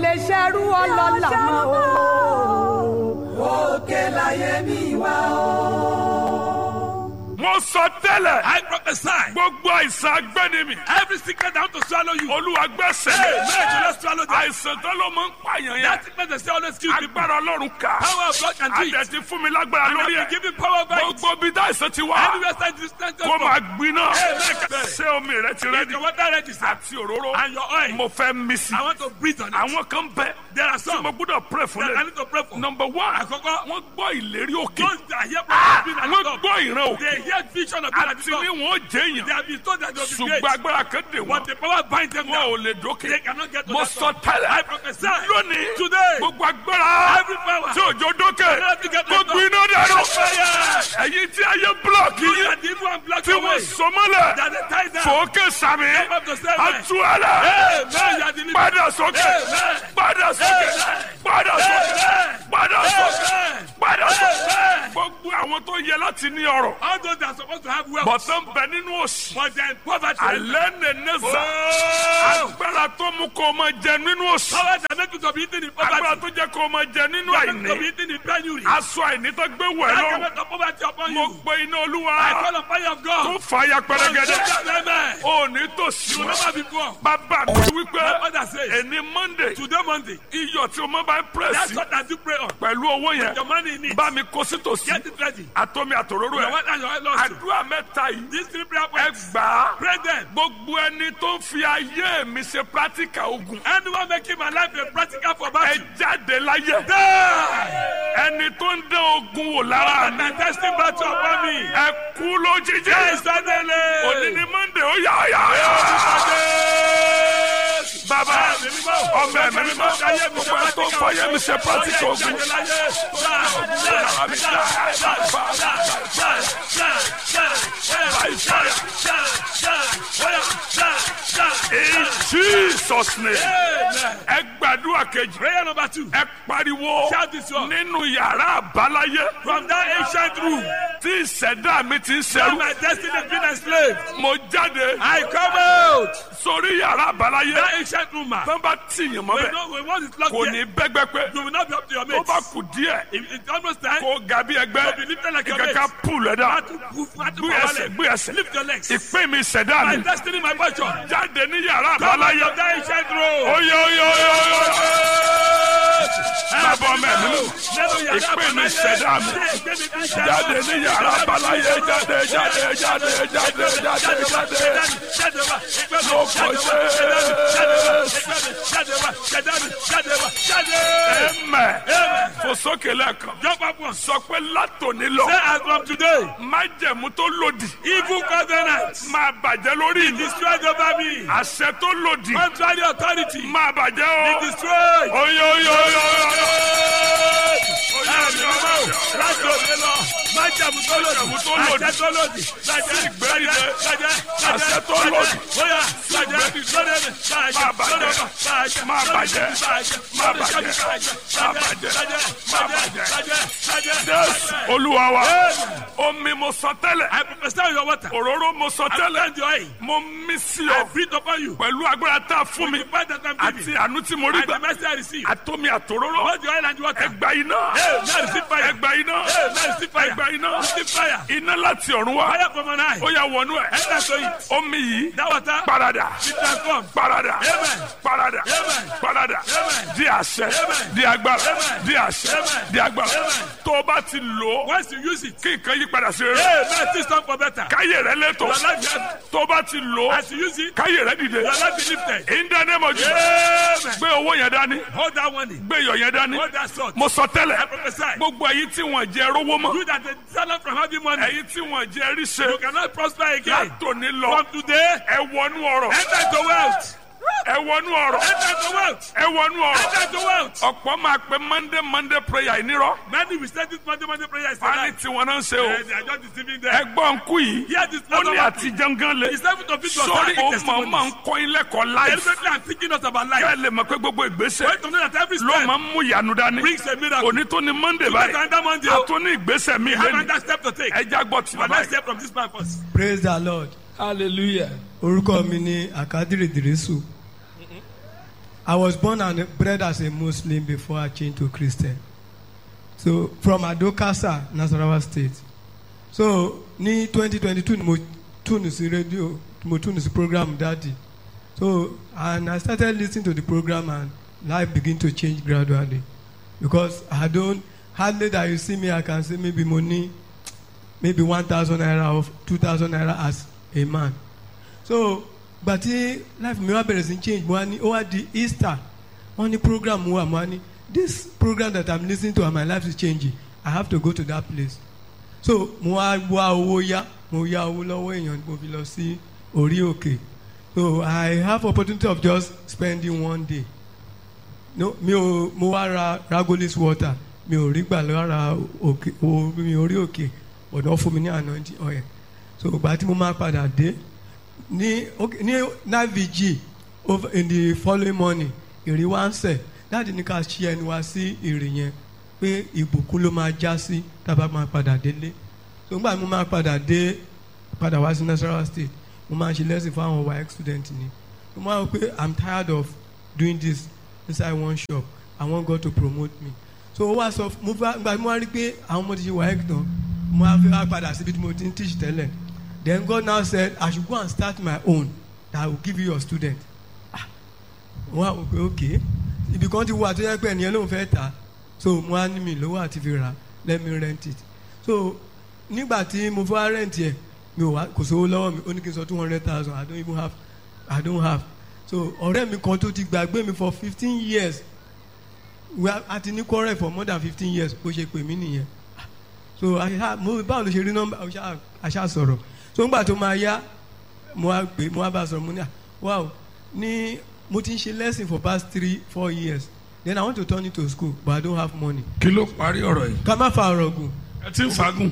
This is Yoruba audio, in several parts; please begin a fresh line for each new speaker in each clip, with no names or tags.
lè ṣerú ọlọ́lá mọ́ o.
òkè láyé mi wá o.
mo sọ tẹ́lẹ̀.
I prophesy.
gbogbo àìsàn agbẹ́nimi.
Every sickness down to swallow you.
olúwa gbẹ́sẹ̀
Hey,
lé.
may you not swallow them.
àìsàn tó ló máa ń pààyàn yẹn.
That sickness they say always kill people.
agbára ọlọ́run kà.
Power of God can do it.
àdẹ̀tí fún mi lágbára
And
lórí
I
ẹ̀.
give you power by it.
gbogbo bí dáìsàn ti wá.
Anywhere side distance
kó máa gbiná.
Amen.
ṣé omi rẹ ti
Is
rẹ́dí.
your water ready, sir?
àti òróró.
And your oil.
mo fẹ́ mí sí.
I want to breathe on it.
àwọn kan bẹ.
There are
tí
some
mo gbọ́dọ̀ pray fún
that I
lẹ.
need to pray for.
number one.
Àkọ́kọ́.
wọ́n gbọ́ ìlérí òkè.
Those that hear prophecy being at the
wọ́n
top.
gbọ́ ìran òkè.
They hear vision of being at the
àti
top.
ní wọn ó jẹ́ èèyàn.
They have been told that they will be
ṣùgbọ́n
great.
agbára kan dè
But
wọ́n.
the power binds them
wọn ò
down.
lè dókè.
They cannot get to
mo
that
sọ
top.
tẹ́lẹ̀.
I prophesy.
lónìí.
Today.
gbogbo agbára.
Every power.
tí òjò dókè.
cannot get to
kó
that top.
gbiná dànù.
Fire.
ẹ̀yin tí ayé búlọ̀kì
You
yín.
are the evil and black
tí wọ́n
away.
sọ mọ́lẹ̀.
That they tie down.
fòókè sàmì.
Come up to seven.
àtúwálẹ̀.
Amen. You are delivered.
padà sókè.
Amen.
padà sókè.
Amen.
padà sókè.
Amen.
padà sókè.
Amen.
padà sókè.
Amen.
gbogbo àwọn tó yẹ láti ní ọrọ̀.
All those that are supposed to have wealth.
bọ̀tán bẹ nínú òsì.
But they are in poverty.
alẹ́ nẹ̀ẹ́nẹ́ sà.
Oh.
agbára tó mú kó o máa jẹ nínú òsì.
Power that make you to be eaten in
agbára
poverty.
tó jẹ́ kó o máa jẹ nínú
That make you to be
àìní.
eaten in penury.
aṣọ àìní tó gbé wẹ̀
That can
lọ́rùn.
make the poverty upon
mo
you.
pe iná olúwa.
I call on fire of
tó
God.
fàyà pẹrẹgẹdẹ.
Amen.
o ní tòsí
You will
wọn.
never be poor.
bàbá mi
My
wípé
father says,
ẹni monday
today Monday,
iyọ̀ tí o máa bá ń
that's
pírẹ́sì
what I do pray on.
pẹ̀lú owó yẹn
Your money in it.
bá mi kó sí tòsí
Get it ready.
àtọ́mi àtòróró
Your
ẹ̀
wife and your wife lost you.
àdúrà mẹ́ta yìí
These three prayer
ẹ
points.
gbà á
Pray them.
gbogbo ẹni tó ń fi ayé mi ṣe practical ogun
Anyone making my life a practical for
ẹ
battle.
jáde láyé
Die.
ẹni tó ń dán ogun wò lára
And
mi
the testing battle upon me.
ẹ kú lójijì
Yes, suddenly.
òní ni monday ó yà yà yà bàbá ọmọ ẹ̀mí mímọ́ gbogbo ẹ tó ń fọyẹ́ mi ṣe practical ogun in jesus name ẹ gbàdúrà kejì
Prayer number two.
ẹ pariwo
Shout this one.
nínú yàrá àbáláyé
From that ancient room,
tí ìṣẹ̀dá mi ti ń
where
ṣẹrú
my destiny has been enslaved,
mo jáde
I come out.
sórí yàrá àbáláyé
That ancient room, man.
tó bá tìyàn mọ́
We
bẹ́ẹ̀
know when one is locked
kò
here,
ní bẹ́gbẹ́ pé
you will not be up to your
tó
mates.
bá kù díẹ̀
It- It's almost time.
kó ga bí ẹgbẹ́
To be lifted like your
ìkẹ́kẹ́
mates.
pùlù ẹ̀dá
Battle, proof, battle,
gbé
for
ẹsẹ̀
wallet.
gbé ẹsẹ̀
Lift your legs.
ìpín mi ìṣẹ̀dá
My
mi
destiny, my fortune.
jáde ní yàrá
Come out
àbáláyé
of that ancient room.
oyè oyè oyè oyè bàbá ọmọ ẹ̀mí mi
Nínú yàrá
ìpín mi
àbáláyé.
ìṣẹ̀dá mi
Ṣé ìgbé mi kí n ṣe
jáde
àbọ̀?
ní yàrá àbáláyé jáde jáde jáde jáde jáde jáde
Jáde wá, ìgbé mi,
Lórúkọ
jáde wá,
Jésù.
jáde wá, ìgbé mi, jáde wá, jáde wá, jáde wá, jáde.
ẹ̀mẹ̀
Amen.
fò sókè lẹ́ẹ̀kan
Jump up once.
sọ pé látòní lọ
Say as from today,
májẹ̀mú tó lòdì
evil covenants
máa bàjẹ́ lórí mi
destroyed over me.
àṣẹ tó lòdì
Contrary authority
máa bàjẹ́ o
destroyed.
oyè oyè oyè oyè
Ẹ̀mí ọmọ o, láti òde lọ, májàmú tó lòdì, àṣẹ tó lòdì, bàjẹ́, bàjẹ́, bàjẹ́,
Àṣẹ tó
bàjẹ́,
lòdì.
bóyá, bàjẹ́, lóde mi, bàjẹ́,
Máa bàjẹ́.
lóde mi, bàjẹ́,
Máa
lóde
bàjẹ́.
mi, bàjẹ́,
Máa
lóde mi,
bàjẹ́.
bàjẹ́,
Máa
bàjẹ́,
bàjẹ́.
bàjẹ́,
Máa
bàjẹ́,
bàjẹ́.
bàjẹ́, bàjẹ́,
jésù
bàjẹ́.
olúwa wa
Amen.
omi mo sọ tẹ́lẹ̀
I prophesy on your water.
òróró mo sọ
I
tẹ́lẹ̀
send your oil.
mo mí sí
I
ọ
breathe upon you.
pẹ̀lú agbára tá a fún mi
The fact that I'm
àti
giving.
àánú tí mo rí
And the
gbà
mercy I receive.
àtomi àtòróró
Both the oil and the water.
ẹgbà iná
Hey, now receive fire.
ẹgbà iná
Hey, now receive fire.
ẹgbà iná
Receive fire.
iná láti ọ̀run wá
Fire from an eye.
ó yà wọnú ẹ̀
Enter to it.
omi yìí
That water
parada
be transformed.
parada
Amen.
parada
Amen.
parada
Amen.
di àṣẹ
Amen.
di agbára
Amen.
di àṣẹ
Amen.
di agbára
Amen.
tó o bá ti lò ó
Once you use it,
kí nǹkan yí padà sí rere
hey, man, things turn for better.
káyé rẹ lẹ́tọ̀
Your life has,
tó o bá ti lò ó
as you use it,
káyé rẹ dìde
your life be lifted.
in the name of Jesus
Amen.
gbé owó yẹn dání
Hold that money.
gbé iyọ̀ yẹn dání
Hold that sword.
mo sọ
I
tẹ́lẹ̀
prophesy.
gbogbo èyí tí wọ́n jẹ rówó mọ́
You that the seller from having money,
èyí tí wọ́n jẹ ríṣe
you cannot prosper again.
látòní lọ
From today,
ẹ wọnú ọ̀rọ̀
enter into wealth.
ẹ wọnú ọ̀rọ̀
Enter into wealth.
ẹ wọnú ọ̀rọ̀
Enter into wealth.
ọ̀pọ̀ máa pe monday monday prayer ìnírọ̀
Many will say this Monday, Monday prayer is a
wọ́n á ní
lie.
tiwọn náà ń ṣe o
Eh, They are just deceiving them.
ẹgbọ́n nkú yìí
Hear this
ó ní
another
àtijọ́ gan le
It's time to fit your
sórí ó
testimonies.
máa máa ń kọ́ ilé ẹ̀kọ́ láìsí
Deliberately I'm teaching us about life.
kẹ́ ẹ lè mọ̀ pé gbogbo ìgbésẹ̀
Wait to know that every
ló
step
máa ń mú ìyanu dání
brings a miracle.
òní tó ní monday
You get
báyìí
another Monday.
a
oh.
tó ní ìgbésẹ̀ mi
You have
lẹ́nu
another step to take.
ẹja gbọ́ tí
But
bàbá
let's
yìí.
hear from this man first.
praise the lord
hallelujah.
orúkọ mi ni àkádìrì dìrísù I was born and bred as a Muslim before I changed to Christian. So from Adokasa, Nasarawa State. So ní 2022 ni mo tune sí radio mo tune sí program daddy. So and I started listening to the program and life begin to change gradually because I don't hardly that you see me I can say maybe money maybe one thousand naira or two thousand naira as a man. So gbàtí life mi wá bẹ̀rẹ̀ sí change mo wá ní ó wá di Easter wọ́n ní program wà mo wá ní this program that I'm listening to and my life is changing I have to go to that place so mo wá wá owó yá mo yá owó lọ́wọ́ èèyàn mo fi lọ sí orí òkè so I have opportunity of just spending one day no mi ò mo wá ra ragolis water mi ò rí gbà lára òkè o mi ò rí òkè ọ̀dọ́ fún mi ní anointing oil so ìgbà tí mo máa padà dé ní okay, ní nine vg over in the following morning ìrì wá ń sẹ̀ dáàdi ní ká ṣí ẹnu wá sí ìrì yẹn pé ìbùkún ló máa já sí tábà máa padà délé so nígbà tí mo máa padà dé padà wá sí Nasarawa state mo máa ń ṣe lesson fún àwọn WAEC student ni mo máa ń pé i'm tired of doing this inside one shop i want God to promote me so ó wá sọ mo fẹ́ gba mo wá rí pé àwọn ọmọ ti ṣe WAEC tán mo wá fẹ́ wá padà síbi tí mo ti ń teach tẹ́lẹ̀ then God now said I should go and start my own that I will give you your student ah wọ́n á wò pé okay ibi kan ti wà tó yẹ pé ẹnìyẹn ló ń fẹ́ tà so mo á ní mi lówó àti fi rà let me rent it so nígbà tí mo fẹ́ rent yẹ mi ò wá kò sówó lọ́wọ́ mi ó ní kí n sọ two hundred thousand I don't even have I don't have so ọ̀rẹ́ mi kan tó ti gbàgbé mi for fifteen years we are àti ní quarrel for more than fifteen years bó ṣe pè mí nìyẹn so àṣà mo báwo ló ṣe rí nọ́mbà àṣà àṣà sọ̀rọ̀ so ńgbà tó máa yá mo wá pè mo wá bá a sọ̀rọ̀ mo ní à wow ní mo ti ń ṣe lesson for past three four years then I want to turn it to school but I don't have money.
kí ló parí ọ̀rọ̀ yìí.
ká má fa ọ̀rọ̀ gùn
ẹ ti ń fagùn.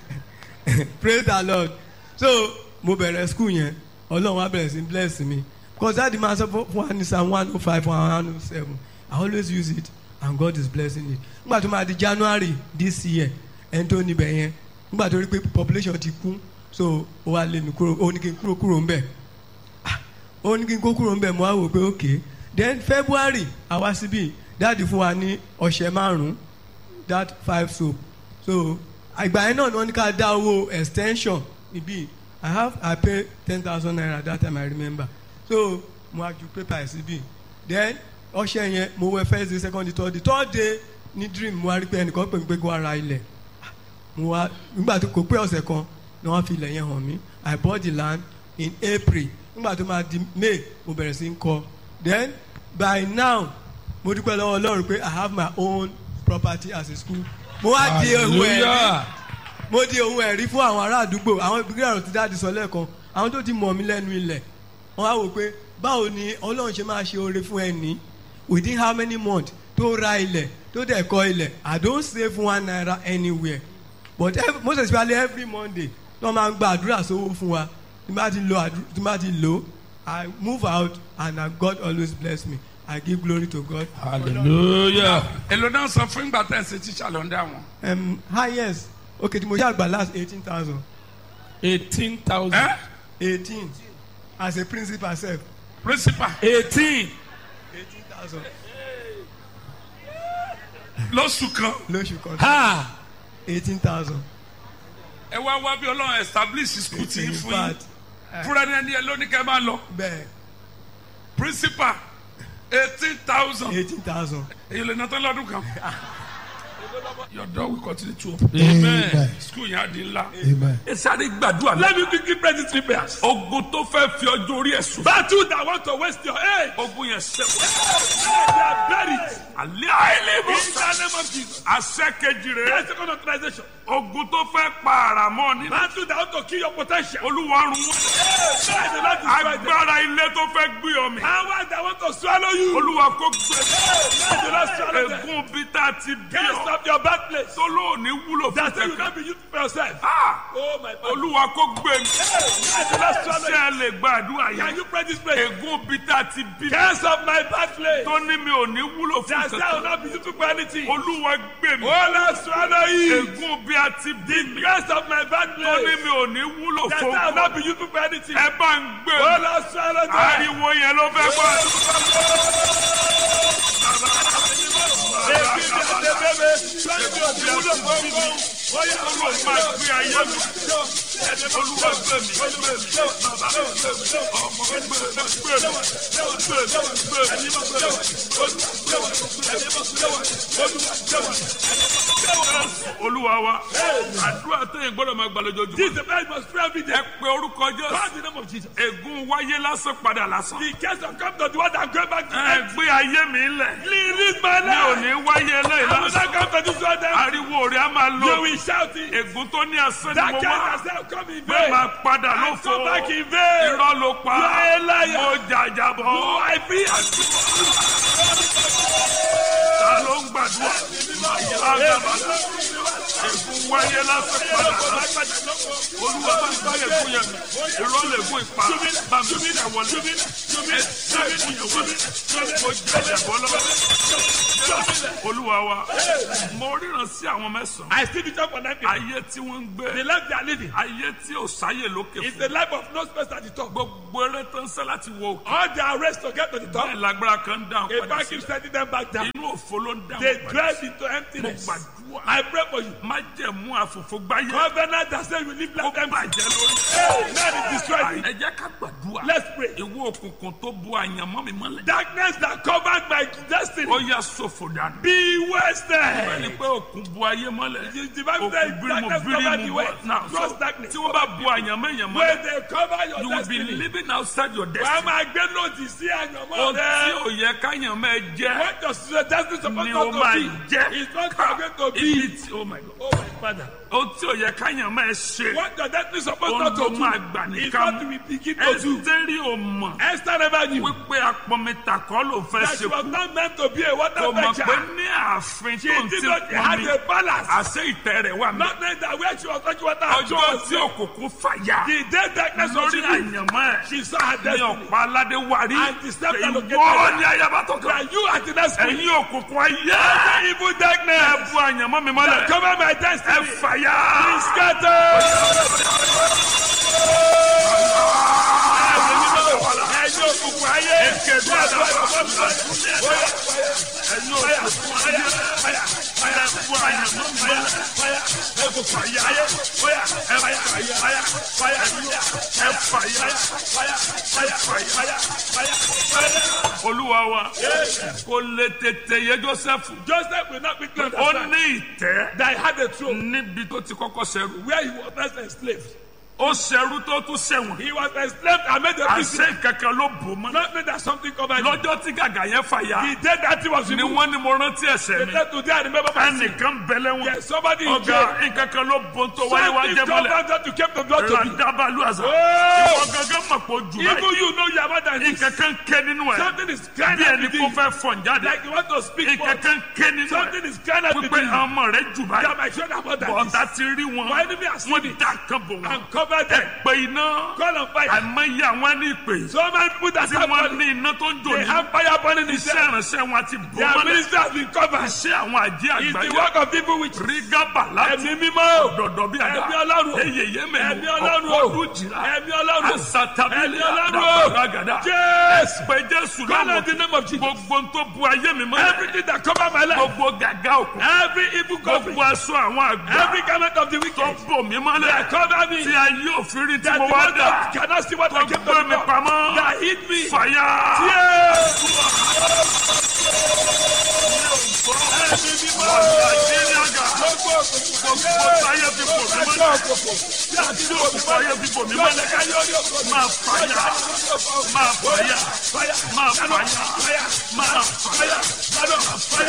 praise the lord so mo bẹ̀rẹ̀ school yẹn ọlọ́run wa bẹ̀rẹ̀ sí bless me because that the man sọ fún wa ní psalm one oh five one oh seven I always use it and God is blessing it nígbà tó máa di January this year ẹni tó níbẹ̀ yẹn nígbà tó rí pé population ti kú so ó wá lé mi kúrò ó ní kí n kúrò kúrò ńbẹ̀ Ah, ó ní kí n kó kúrò ńbẹ̀ mo wá wò pé okay then February àwa síbí dáàdi fún wa ní ọ̀sẹ̀ márùn-ún that five soap so àgbà yẹn náà ni wọ́n ní ká dá owó extension ibi I have I pay ten thousand naira that time I remember so mo wá ju paper ẹ̀ síbí then ọ̀sẹ̀ yẹn mo wẹ first day second day third day third day ní dream mo wá rí pé ẹnìkan pè mí pé kó wá ra ilẹ̀ mo wá nígbà tó kò pé ọ̀sẹ̀ kan ni wọ́n fi ilẹ̀ yẹn hàn mí I bought the land in April nígbà tó máa di May mo bẹ̀rẹ̀ sí ń kọ́ then by now mo dúpẹ́ lọ́wọ́ Ọlọ́run pé I have my own property as a school mo wá di ohun ẹ̀rí
Hallelujah.
mo di ohun ẹ̀rí fún àwọn ará àdúgbò àwọn ìbílẹ̀ ọ̀rọ̀ ti dáàdi sọ lẹ́ẹ̀kan àwọn tó ti mọ̀ mí lẹ́nu ilẹ̀ wọ́n á wò pé báwo ni Ọlọ́run ṣe máa ṣe oore fún ẹni within how many months tó ra ilẹ̀ tó dẹ̀ kọ́ ilẹ̀ I don't save one naira anywhere but every, most especially every Monday wọ́n máa ń gba àdúrà sówó fún wa tí bá ti lo àdú- tí bá ti lo I move out and uh, God always bless me I give glory to God.
hallelujah. èlò náà sọ fún ìgbà tẹ̀ ṣe tíṣà ló ń dá wọn.
Um, highest okay tí mo yá àgbà last eighteen thousand
eighteen thousand.
ẹ
eighteen as a principal sef
principal
eighteen.
eighteen thousand
lóṣù kan
lóṣù kan
ha
eighteen thousand.
ẹ wá wá bí ọlọ́run establish school tí
in
ń fún yín
fact
fúnra ní ẹni ẹ lónìí kẹ́ máa lọ
bẹ́ẹ̀
principal eighteen thousand
eighteen thousand.
èyí lè ná tán lọ́dún kan. your door will continue to open.
amen.
school yẹn á di ńlá.
Amen.
ẹ sáré gbàdúrà náà.
let me quickly pray these three prayers.
ogun tó fẹ́ fi ọjọ́ orí ẹ̀ sùn.
battle that want to waste your age.
ogun yẹn sẹ́kù.
they are buried.
alẹ́ àìlèmọ̀.
in the name of Jesus.
àṣẹ kejì rẹ̀.
That's second authorization.
ogun tó fẹ́ pa àràmọ́ nínú.
battle that want to kill your potential.
olúwa run wọn.
Hey, the Lord destroy them.
agbára ilé tó fẹ́ gbé ọmọ.
power that want to swallow you.
olúwa kó gbé.
Hey, the Lord swallow them.
egun bí tá a ti bí
Can't
ọ.
stop your bad place.
tó lóòní wúlò fún
That's why you
kankan.
can't be used for yourself.
Ah!
Oh my God.
olúwa kó gbé mi.
Hey, the Lord swallow
ṣé
you.
ẹ lè gbàdúrà
Can
yẹn.
you pray this prayer?
egun bí tá a ti bí.
Can't stop my bad place.
tó ní mi ò ní wúlò fún
That's why I will
kankan.
not be used for anything. Oh
olúwa gbé mi.
Lord swallow you.
egun bí a ti bí mi.
Can't stop my bad
tó ní
place.
mi ò ní wúlò
That's
fún
why I will not
kankan.
be used for anything.
ẹ bá ń gbé
Oh
mi.
Lord swallow them.
ariwo yẹn ló fẹ́ gbọ́. olúwa wa àdúrà tẹ̀yìn gbọ́dọ̀ máa gbà lójoojúmọ́.
This is the man must pray every day.
ẹ pe orúkọ
Call
jésù
the name of Jesus.
ègún wáyé lásán padà lásán.
The case of come to the one that going back to
ẹ
them.
gbé ayé mi lẹ̀
Release my
mi ò
life.
ní wáyé eléyìí
I will
lásán.
not come to this one then.
ariwo rẹ̀ á máa
You
lọ
will shout it.
ègún tó ní asán ni
That
mo
case
wá
has now come in
bẹ́ẹ̀
vain.
máa padà
I
lófo
come back in vain.
irọ́ ló pa
You are a liar.
mo jàjàbọ̀
I feel
ta ló ń gbàdúrà àgàbà ègún wáyé lásán padà lásán olúwa bá ń bá ègún yẹn mi irọ́ lè gún ipa bá mi sí ẹ̀wọ̀lẹ̀ ẹ sí ègún yẹn wọlé mo jàjàbọ̀ lọ́wọ́ olúwa wa mo ríran sí àwọn mẹ́sàn-án
I still be talk for nine people.
ayé tí wọ́n ń
The
gbé
life they are living
ayé tí ò sáyè lókè
is
fún
the life of no space at the top.
gbogbo eré tó ń sẹ́ láti wo òkè
All their race to get to the top.
bẹ́ẹ̀ lágbára kan ń dáhùn
A
padà
bank keeps
sílẹ̀
sending them back down.
inú òfo ló ń
They
dáhùn padà
drive
sílẹ̀
into
mo
emptiness.
gbàdúrà
I pray for you.
má jẹ̀mú àfòfò gbáyé
Covenant that says you live
ó
like empty.
bàjẹ́ lórí.
Hey, man is destroyed.
ẹ jẹ́ ká gbàdúrà
Let's pray.
ìwọ òkùnkùn tó bu àyànmọ́ mi mọ́lẹ̀
Darkness that covered my destiny.
ó yà sọ̀fọ̀ dànù.
Be
ẹni
wasted.
pé òkun bu ayé mọ́lẹ̀
The the Bible
òkun
says
bírímù
darkness covered the
bírímù
way.
bọ̀ náà
Trust
so
darkness.
tí wọ́n bá bu àyànmọ́ èèyàn mọ́lẹ̀
When they cover your
you will be
destiny.
living outside your
Wàá
destiny.
máa gbé lòdì sí àyànmọ́
ohun tí
rẹ.
ò yẹ káyànmọ́ ẹ jẹ́
What does your destiny supposed
ni
not
o
to
máa
be?
jẹ́
It's not
ká
going to
ibi
be.
tí oh my God
Oh my father.
ohun tí ò yẹ káyànmọ́ ẹ ṣe
What your destiny supposed
ohun
not
tó
to do.
máa gbà
It's
nìkan
what we begin to do.
ẹsítẹ́rì ò mọ̀
Esther never knew
wípé apọ̀mẹ́ta kọ́ ló fẹ́
that
ṣe
she was
kú
not meant to be a water
kò mọ̀ pé
venture.
ní ààfin
She
tó ń
did
ti
not
pọ̀
have
mi
a balance.
àṣẹ ìtẹ́ rẹ̀ wà mí
Not knowing that where she was touching water, she
ọjọ́
was
tí òkùnkùn fàyà
The day darkness was
lórí
revealed,
àyànmọ́ ẹ̀
she saw her
ní
destiny.
ọ̀pá aládé wárí
And the step that located
ìwọ
her.
ní ayaba tó kàn
That you are the next queen.
ẹ̀yin òkùnkùn ayé
Evil
ẹ
darkness.
bu àyànmọ́ mi mọ́lẹ̀
Cover my
ẹ
destiny.
fàyà.
Be scattered. Ẹ̀yin òkùnkùn ayé.
Èké bí àdá ẹ̀yin òkùnkùn ayé ẹ bu àyànmọ́ mi mọ́lẹ̀ ẹ fàyà ẹ fàyà ẹ fàyà ẹ fàyà. olúwa wa kò lè tètè yé joseph
Joseph will not be clean.
ó ní ìtẹ́
That he had a throne
níbi tó ti kọ́kọ́ ṣẹrú
where he was first enslaved.
ó ṣẹrú tó tún ṣẹ̀wọ̀n
He was enslaved and made a prisoner.
àṣẹ kankan ló bò mọ́
Not knowing that something covered him.
lọ́jọ́ tí gàgà yẹn fàyà
The day that he was
ni
removed.
wọ́n ní mo rántí ẹ̀ṣẹ̀
The
mi
day today I remember my sin.
ẹnìkan bẹ̀lẹ̀ wọn
Yes, somebody in
ọ̀gá
jail.
nǹkankan ló bò tó wáyé wá
Something
jẹ́ mọ́lẹ̀
covered that you kept the blood to me.
ràdàbàlù àzà
Oh!
ìwọ gangan mọ̀ pé ojú
Even
báyìí
you know you are more than this.
nǹkankan ké nínú ẹ̀
Something is crying
bí
out
ẹni
within
kó
you.
fẹ́ fọ̀n jáde
Like you want to speak for
nǹkankan ké nínú
Something
ẹ̀
is crying out
wípé
within you.
ọmọ rẹ̀ jù
That
báyìí
my children are more than
bọ̀ọ̀tà
this.
ti rí wọn
My enemy has seen
wọ́n
it
dá kan bò wọn
and covered them.
pé iná
Call on fire.
àìmọye àwọn ẹni ìpè
So many people that
tí
have
wọ́n
money,
ní iná tó ń jò
they
ní
have fire burning in
iṣẹ́
them.
ìránṣẹ́ wọn ti bò
Their
mọ́lẹ̀
ministry has been covered.
iṣẹ́ àwọn àjẹ́
It's the
àgbáyé
work of people which
rígábà láti
ẹ̀mí mímọ́.
dọ̀dọ̀ bí àdá
Ẹ̀mí Ọlọ́run.
eyè yémẹ̀lú
Ẹ̀mí Ọlọ́run o.
ọ̀pọ̀ jìlá
Ẹ̀mí Ọlọ́run.
asatabili
Ẹ̀mí Ọlọ́run o.
àdàbàgàdà
Yes.
pé jésù
Call
lọ́wọ́
on the name of Jesus.
gbogbo tó bu ayé mi mọ́lẹ̀
Everything that cover my life.
gbogbo gàgà òkú
Every evil covering.
gbogbo aṣọ àwọn àgbà
Every garment of the
tó
wicked.
bò mí mọ́lẹ̀
That cover me.
tí ayé òfin rí tí
That
mo
the
wá
one
dà
that cannot see what
tó
I came to
gbé mi
do.
pamọ́
That hit me.
fàyà.
Yes.
Nàìjíríà gbogbo táyé fi bò mí mọ́lẹ̀ tí òkú táyé fi bò mí mọ́lẹ̀ máa fàyà máa fàyà máa fàyà máa fàyà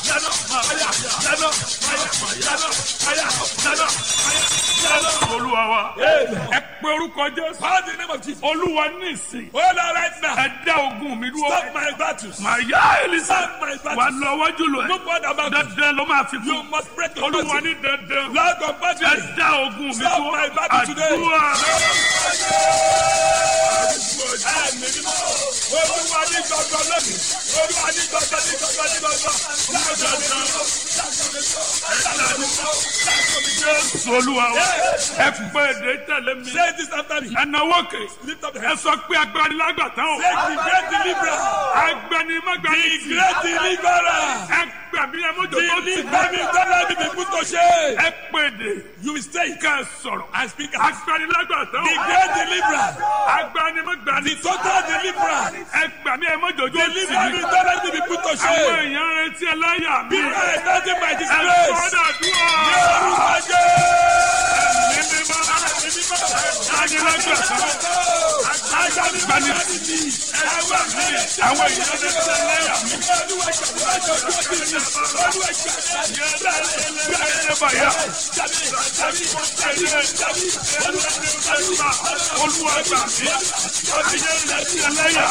olúwa wa ẹ pé orúkọ jésù
Call the name of Jesus.
olúwa ní ìsìn
Hold on right now.
ẹ dá ogun mi dúró
Stop my battles.
màá yá elisa
Stop my
wà
battles.
lọ wájú lọ
No
ẹ
more about it.
dandan ló máa fi
You
kú
must break the
olúwa
battle.
ní dandan
Lord of
ẹ
battles.
dá ogun mi
Stop
dúró
my battle today.
àdúrà
Ẹ̀mí mímọ́. Olúwa ní gbọ̀ngàn lónìí. Olúwa ní gbọ̀ngàn ní gbọ̀ngàn ní gbọ̀ngàn. Láàbò mi lọ. Láàbò mi lọ. Láàbò mi lọ.
jésù olúwa wa ẹ pé èdè tẹ̀lé mi
Say this after me.
ẹ náwó kè
Lift up your
ẹ
hands.
sọ pé agbanilágbàtàn o
Say the great deliverer.
agbanimágbani
The great deliverer.
ẹ gbàmí ẹ mọ́jọ tó ti
Deliver me, don't let me be put to shame.
ẹ pé èdè
You will stay
ká ẹ sọ̀rọ̀
and speak as
agbanilágbàtàn
the
o
great deliverer.
agbanimágbani
The total deliverer.
ẹ gbàmí ẹ mọ́jọ tó ti
Deliver me, don't let me be put to
àwọn
shame.
èèyàn retí ẹ láyà mi
People are expecting my
ẹ
disgrace.
sọ́dọ̀ dúró.
Yorùbá jẹ́.
Àwọn èèyàn lè ṣe lẹ́yà mi. Olúwa gbà mí. Àbíyẹ́ lè ṣe lẹ́yà.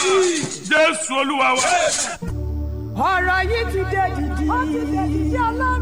Jésù Olúwa wa.
ọ̀rọ̀ yìí ti dé dìdì. ó ti dé dìdì ọlọ́run.